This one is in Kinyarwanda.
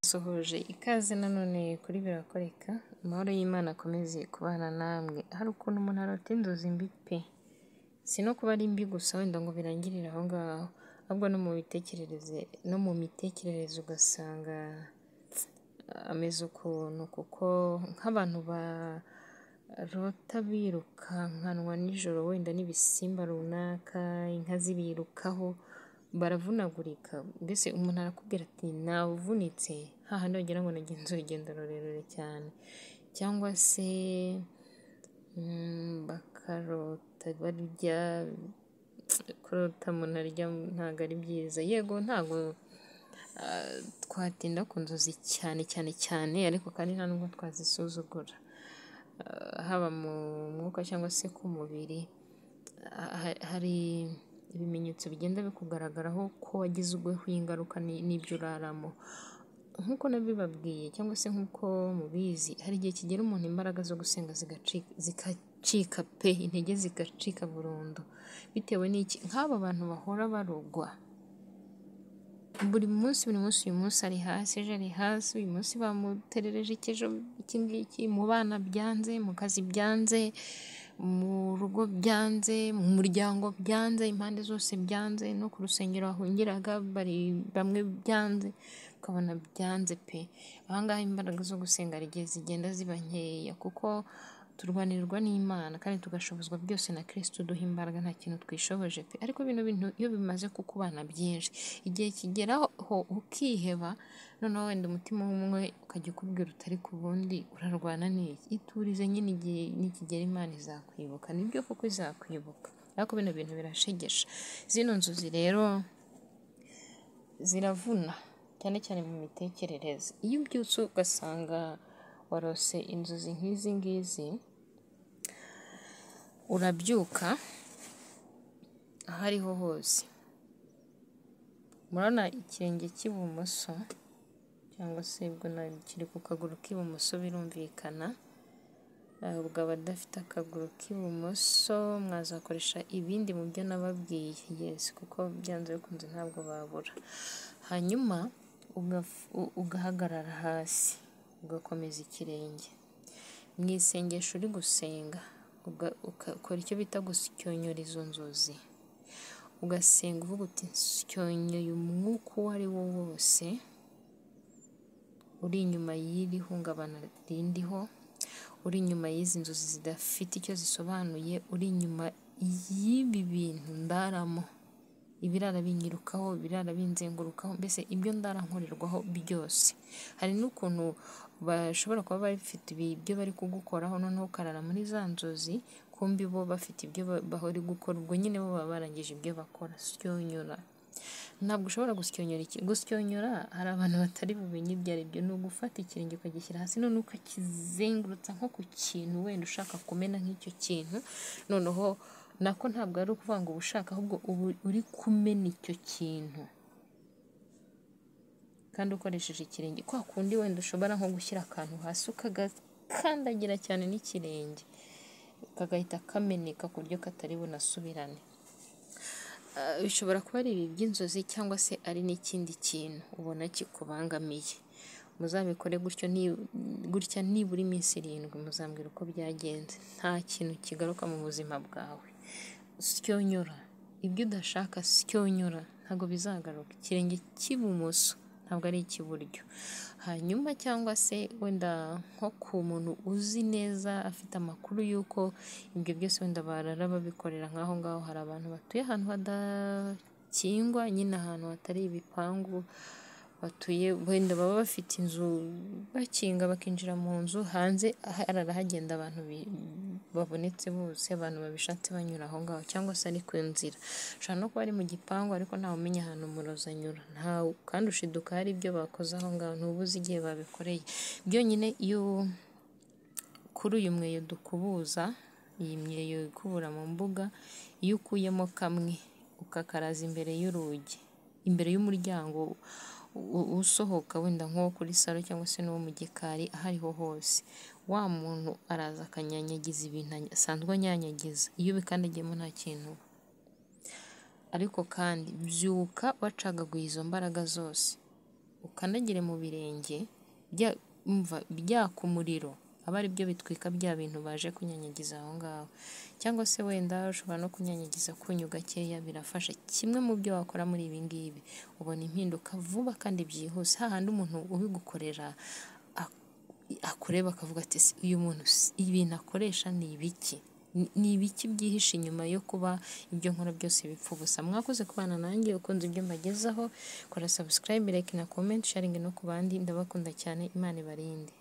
Nsuhuje ikaze nanone kuri birakoreka, amahoro y'Imana akomeze kubana namwe, hari ukuntu umuntu arota inzozi mbi pe! Si no kuba ari mbi gusa wenda ngo birangirire aho ngaho, ahubwo no mu mitekerereze no mu mitekerereze ugasanga ameze ukuntu kuko nk'abantu barota birukankanwa nijoro wenda n'ibisimba runaka, inka zibirukaho, baravunagurika, mbese umuntu arakubwira ati navunitse, hahandi wagira ngo nagenze urugendo rurerure cyane cyangwa se bakarota barya, kurota umuntu arya ntabwo ari byiza, yego ntabwo twatinda ku nzozi cyane cyane cyane ariko kandi nta nubwo twazisuzugura, haba mu mwuka cyangwa se ku mubiri, hari ibimenyetso bigenda bikugaragaraho ko wagizweho ingaruka n'ibyo uraramo, nk'uko nabibabwiye cyangwa se nk'uko mubizi, hari igihe kigera umuntu imbaraga zo gusenga zigacika pe! intege zigacika burundu, bitewe n'iki? nk'aba bantu bahora barogwa, buri munsi buri munsi, uyu munsi ari hasi, ejo ari hasi, uyu munsi bamuterereje iki, ejo iki ngiki, mu bana byanze, mu kazi byanze, mu rugo byanze, mu muryango byanze, impande zose byanze, no ku rusengero bahungiraga bamwe byanze, ukabona byanze pe! aha ngaha imbaraga zo gusenga hari igihe zigenda ziba nkeya kuko turwanirwa n'Imana kandi tugashobozwa byose na Kristo uduha imbaraga nta kintu twishoboje pe! ariko bino bintu iyo bimaze kukubana byinshi, igihe kigeraho ukiheba, noneho wenda umutima umwe ukajya ukubwira utari ku wundi, urarwana n'iki? Iturize nyine igihe nikigera Imana izakwibuka, nibyo koko izakwibuka ariko bino bintu birashegesha, zino nzozi rero ziravuna cyane cyane mu mitekerereze, iyo ubyutse ugasanga warose inzozi nk'izi ngizi, urabyuka aho ariho hose, murabona ikirenge cy'ibumoso cyangwa se ubwo kiri ku kaguru k'ibumoso birumvikana, ubwo abadafite akaguru k'ibumoso mwazakoresha ibindi mu byo nababwiye, yesi kuko byanze bikunze ntabwo babura, hanyuma ugahagarara hasi, ugakomeza ikirenge, mu isengesho uri gusenga, ukora icyo bita gushyonyora izo nzozi, ugasenga uvuga uti nsyonyoye umwuka uwo ari wo wose uri inyuma y'iri hungabana rindiho, uri inyuma y'izi nzozi zidafite icyo zisobanuye, uri inyuma y'ibi bintu ndaramo, ibirara binyirukaho, ibirara binzengurukaho, mbese ibyo ndara nkorerwaho byose, hari n'ukuntu bashobora kuba bafite ibyo bari kugukoraho noneho ukarara muri za nzozi, kumbi bo bafite ibyo bari gukora, ubwo nyine bo baba barangije ibyo bakora, syonyora, ntabwo ushobora gusyonyora, gusyonyora hari abantu batari bumenye ibyo ari byo, ni ugufata ikirenge ukagishyira hasi noneho ukakizengurutsa nko ku kintu wenda ushaka kumena nk'icyo kintu, noneho nako ntabwo ari ukuvuga ngo uba ushaka ahubwo uba uri kumena icyo kintu kandi ukoresheje ikirenge, kwa kundi wenda ushobora nko gushyira akantu hasi ukagakandagira cyane n'ikirenge, kagahita kameneka ku buryo katari bunasubirane, bishobora kuba ari ibi by'inzozi cyangwa se ari n'ikindi kintu ubona kikubangamiye, muzabikore gutya nibura iminsi irindwi muzambwira uko byagenze, nta kintu kigaruka mu buzima bwawe, syonyora, ibyo udashaka syonyora, ntabwo bizagaruka, ikirenge cy'ibumoso ntabwo ari icy'iburyo, hanyuma cyangwa se wenda nko ku muntu uzi neza afite amakuru y'uko ibyo byose wenda barara babikorera nk'aho ngaho, hari abantu batuye ahantu hadakingwa, nyine ahantu hatari ibipangu, batuye wenda baba bafite inzu bakinga bakinjira mu nzu, hanze harara hagenda abantu babonetse bose, abantu babishatse banyura aho ngaho cyangwa se ari ku nzira, ushobora no kuba ari mu gipangu ariko ntawe umenya ahantu umurozi anyura, ntawe kandi ushiduka hari ibyo bakoze aho ngaho, ntuba uzi igihe babikoreye, byonyine iyo kuri uyu mweyo dukubuza, iyi myeyo ikubura mu mbuga, iyo ukuyemo kamwe ukakaraza imbere y'urugi, imbere y'umuryango usohoka wenda nko kuri salo cyangwa se n'uwo mu gikari aho ariho hose, wa muntu araza akanyanyagiza ibintu asanzwe anyanyagiza, iyo ubikandagiyemo nta kintu uba, ariko kandi byuka wacagaguye izo mbaraga zose, ukandagire mu birenge bya- umva byaka umuriro aba ari byo bitwika bya bintu baje kunyanyagiza aho ngaho cyangwa se wenda ushobora no kunyanyagiza kunyu gakeya birafasha kimwe mu byo wakora muri ibi ngibi ubona impinduka vuba kandi byihuse hahandi umuntu ubigukorera ak- akureba akavuga ati "Ese uyu muntu si- ibintu akoresha ni ibiki Ni- ni ibiki byihishe inyuma yo kuba ibyo nkora byose bipfa ubusa mwakoze kubana nanjye ukunze ibyo mbagezaho kora subscribe like na comment sharing no ku bandi ndabakunda cyane imana ibarinde